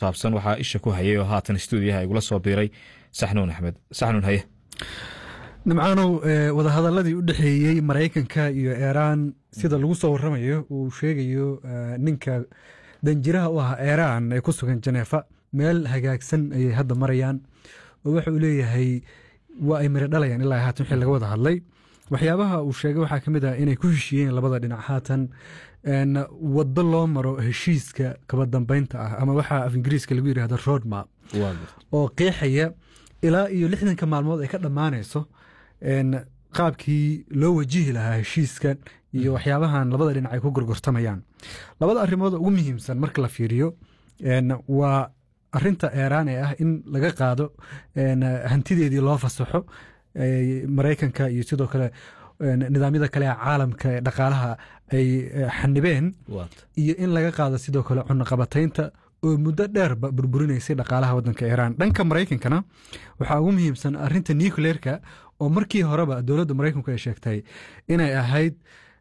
saabsan waxaa isha ku hayay oo haatan stuudiyaha igula soo biiray saxnuun axmed saxnuun haye nimcaanow wadahadaladii u dhexeeyey maraykanka iyo iiraan sida lagu soo waramayo uu sheegayo ninka danjiraha u ah iiraan ee ku sugan janeefa meel hagaagsan ayay hadda marayaan oo waxa uu leeyahay waa ay miro dhalayaan ilaa haatan wixii laga wada hadlay waxyaabaha uu sheegay waxaa ka mid ah inay ku heshiiyeen labada dhinac haatan waddo loo maro heshiiska kaba dambeynta ah ama waxaa af ingiriiska lagu yidhahda road map oo qeexaya ilaa iyo lixdanka maalmood ay ka dhammaanayso qaabkii loo wajihi lahaa heshiiskan iyo waxyaabahan labada dhinac ay ku gorgortamayaan labada arrimood ugu muhiimsan marka la fiiriyo waa arinta eeraan ee ah in laga qaado hantideedii loo fasaxo maraykanka iyo sidoo kale nidaamyada kale ee caalamka ee dhaqaalaha ay xanibeen iyo in laga qaado sidoo kale cunaqabataynta oo muddo dheerba burburinaysay dhaqaalaha wadanka iiraan dhanka maraykankana waxaa ugu muhiimsan arinta nucleerka oo markii horeba dowladda maraykanku ay sheegtay inay ahayd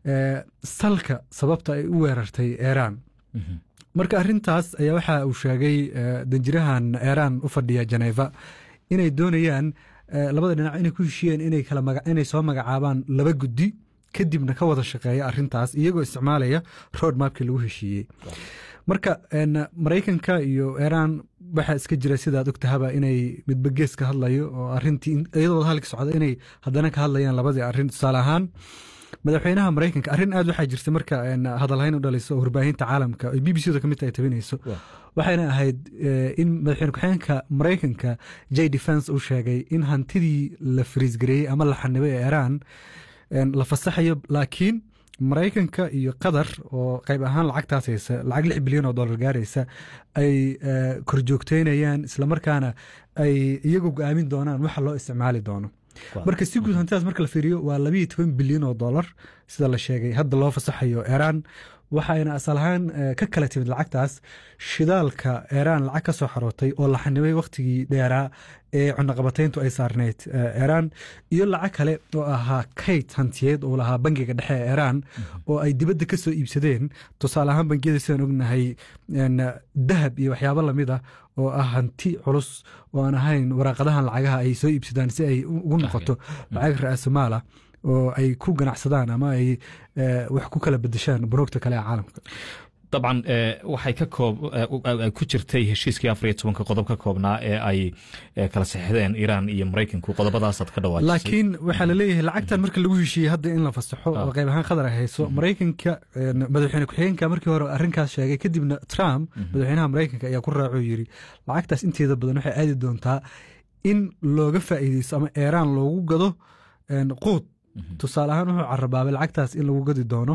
salka sababta ay u weerartay iiraan marka arintaas ayaa waxa uu sheegay danjirahan iiraan u fadhiya janeva inay doonayaan labada dhinac inay ku heshiyeen inay soo magacaabaan laba guddi kadibna ka wada shaqeeya arintaas iyagoo isticmaalaya road mapkii lagu heshiiyey marka maraykanka iyo iiraan waxaa iska jira sidaad ogtahaba inay midba gees ka hadlayo oo arintii iyadoo halka socda inay haddana ka hadlayaan labadii arin tusaale ahaan madaxweynaha maraykanka arrin aad waxaa jirta marka hadalhayn u dhaliso oo warbaahinta caalamka ay b b c da kamid tahay tabinayso waxayna ahayd in madaxweyne ku-xigeenka maraykanka j defense uu sheegay in hantidii la fariisgareeyey ama la xanibay ee iiraan la fasaxayo laakiin maraykanka iyo qatar oo qayb ahaan lacagtaas haysa lacag lix bilyan oo dollar gaaraysa ay korjoogteynayaan islamarkaana ay iyagu go-aamin doonaan waxa loo isticmaali doono marka si guud hantidaas marka la fiiriyo waa labayo toban bilyan oo dollar sida la sheegay hadda loo fasaxayo iiraan waxayna asal ahaan ka kala timid lacagtaas shidaalka iiraan lacag ka soo xarootay oo la xanibay wakhtigii dheeraa ee cunaqabatayntu ay saarneyd iiraan iyo lacag kale oo ahaa kayd hantiyeed oo lahaa bangiga dhexe ee iiraan oo ay dibadda ka soo iibsadeen tusaale ahaan bangiyada sidaan ognahay dahab iyo waxyaabo lamid ah oo ah hanti culus oo aan ahayn waraaqadahan lacagaha ay soo iibsadaan si ay ugu noqoto lacag ra-aasumaala oo ay ku ganacsadaan ama ay wax ku kala bedeshaan bunuugta kale ee caalamka dabcan waxay ka koob ku jirtay heshiiskii afar iyo tobanka qodob ka koobnaa ee ay kala saxixdeen iiraan iyo maraykanku qodobadaasaad ka dhawaajisay laakiin waxaa la leeyahay lacagtan marka lagu heshiiyey hadda in la fasaxo oo qayb ahaan qadar ay hayso maraykanka madaxweyne ku-xigeenka markii hore arrinkaas sheegay kadibna trump madaxweynaha maraykanka ayaa ku raacoo yiri lacagtaas inteeda badan waxay aadi doontaa in looga faa'iideysto ama iiraan loogu gado quud tusaale ahaan wuxuu carabaabay lacagtaas in lagu gadi doono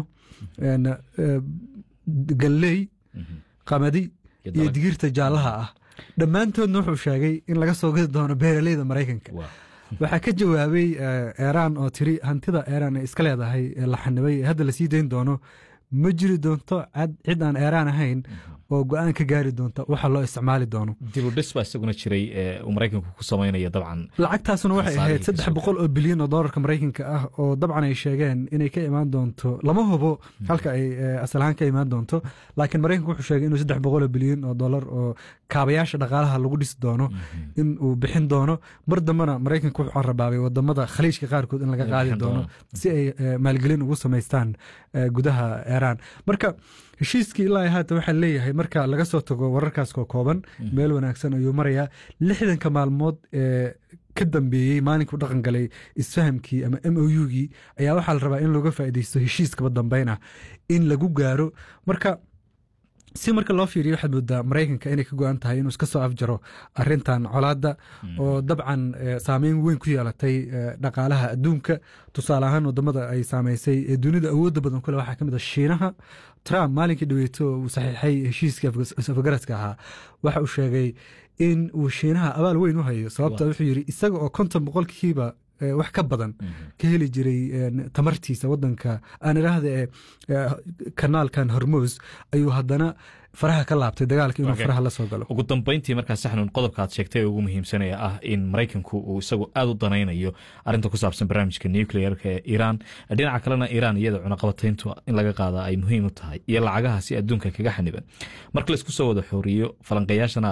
galley qamadi iyo digirta jaallaha ah dhammaantoodna wuxuu sheegay in laga soo gadi doono beeraleyda maraykanka waxaa ka jawaabay iiraan oo tiri hantida iiraan ay iska leedahay ee la xanibay hadda lasii dayn doono ma jiri doonto cid aan iiraan ahayn oo go-aan ka gaari doonta waxa loo isticmaali doono dibudhis baa isaguna jiray uu maraykanku ku samaynaya dabcan lacagtaasuna waxay ahayd saddex boqol oo bilyan oo doolarka maraykanka ah oo dabcan ay sheegeen inay ka imaan doonto lama hubo halka ay asal ahaan ka imaan doonto laakiin maraykanku wuxuu sheegay inuu saddex boqol oo bilyan oo dollar oo kaabayaasha dhaqaalaha lagu dhisi doono in uu bixin doono mar dambena maraykanku wuxuu carabaabay wadamada khaliijka qaarkood in laga qaadi doono si ay maalgelin ugu samaystaan gudaha iiraan marka heshiiskii ilaa haatan waxaa leeyahay marka laga soo tago wararkaas koo kooban meel wanaagsan ayuu marayaa lixdanka maalmood ee ka dambeeyey maalinkuu dhaqan galay isfahamkii ama m o u-gii ayaa waxaa la rabaa in looga faaideysto heshiiskaba dambeyn ah in lagu gaaro marka si marka loo fiiriyo waxaad moodaa maraykanka inay ka go-an tahay inuu iska soo afjaro arintan colaadda oo dabcan saameyn weyn ku yeelatay dhaqaalaha adduunka tusaale ahaan wadamada ay saameysay ee dunida awoodda badan kule waxaa kamid a shiinaha trump maalinkii dhaweeto uu saxiixay heshiiskii afgaradka ahaa waxa uu sheegay in uu shiinaha abaal weyn u hayo sababta wuxuu yiri isaga oo konton boqolkiiba wax ka badan ka heli jiray tamartiisa wadanka aan idhaahda ee kanaalkan hormos ayuu haddana faraha ka laabtay dagaalka inuu faraha la soo galo ugu dambeyntii markaa saxnun qodobka aad sheegtay ee ugu muhiimsanaya ah in maraykanku uu isagu aada u danaynayo arrinta ku saabsan barnaamijka nuclearka ee iiraan dhinaca kalena iiraan iyada cunaqabatayntu in laga qaada ay muhiim u tahay iyo lacagaha si adduunka kaga xaniban marka laisku soo wada xooriyo falanqayaashana